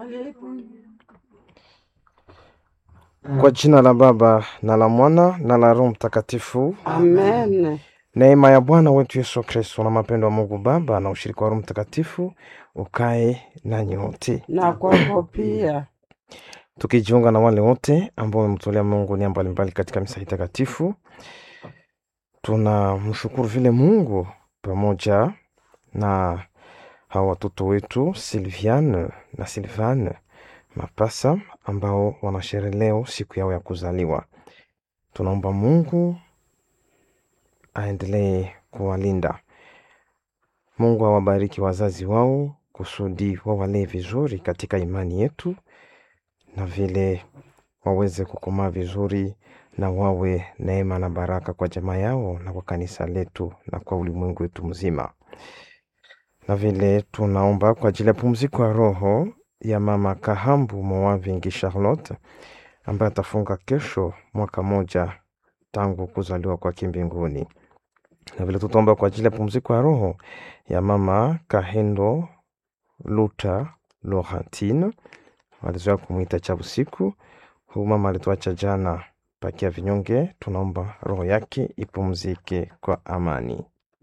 Kwa jina la Baba na la Mwana na la Roho Mtakatifu. Amen. Neema ya Bwana wetu Yesu Kristo na mapendo ya Mungu Baba na ushirika wa Roho Mtakatifu ukae nanyi wote, Na kwako pia. tukijiunga na wale wote ambao wamemtolea Mungu nia mbalimbali katika misa hii takatifu. Tunamshukuru vile Mungu pamoja na hawa watoto wetu Silviane na Silvane Mapasa ambao wanasherehe leo siku yao ya kuzaliwa. Tunaomba Mungu aendelee kuwalinda. Mungu awabariki wazazi wao kusudi wawalee vizuri katika imani yetu na vile waweze kukomaa vizuri na wawe neema na baraka kwa jamaa yao na kwa kanisa letu na kwa ulimwengu wetu mzima. Na vile tunaomba kwa ajili ya pumziko ya roho ya mama Kahambu Moavingi Charlotte ambaye atafunga kesho mwaka moja tangu kuzaliwa kwake mbinguni. Na vile tutaomba kwa ajili ya pumziko ya roho ya mama Kahendo Luta Laurentine walizoea kumwita cha usiku. Huyu mama alituacha jana pakia vinyonge, tunaomba roho yake ipumzike kwa amani.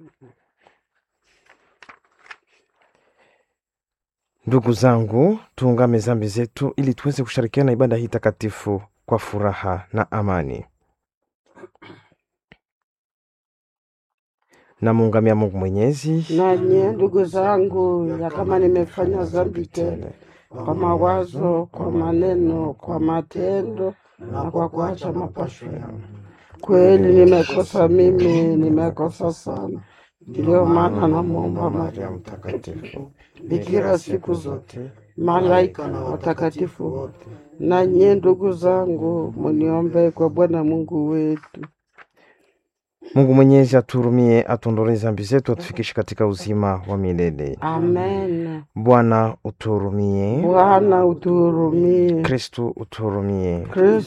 Ndugu zangu, tuungame zambi zetu ili tuweze kushirikiana ibada hii takatifu kwa furaha na amani. Namuungamia Mungu Mwenyezi Nanye ndugu zangu, ya kama nimefanya dhambi tele kwa mawazo, kwa maneno, kwa matendo na kwa kuacha mapasho yangu, kweli nimekosa mimi, nimekosa sana. Ndiyo maana namwomba Maria Mtakatifu, bikira siku zote, malaika na watakatifu wote, na nyie ndugu zangu, muniombee kwa Bwana Mungu wetu. Mungu Mwenyezi aturumie, atuondolee zambi zetu, atufikishe katika uzima wa milele. Amen. Bwana uturumie. Bwana utuhurumie. Kristu uturumie. Kristo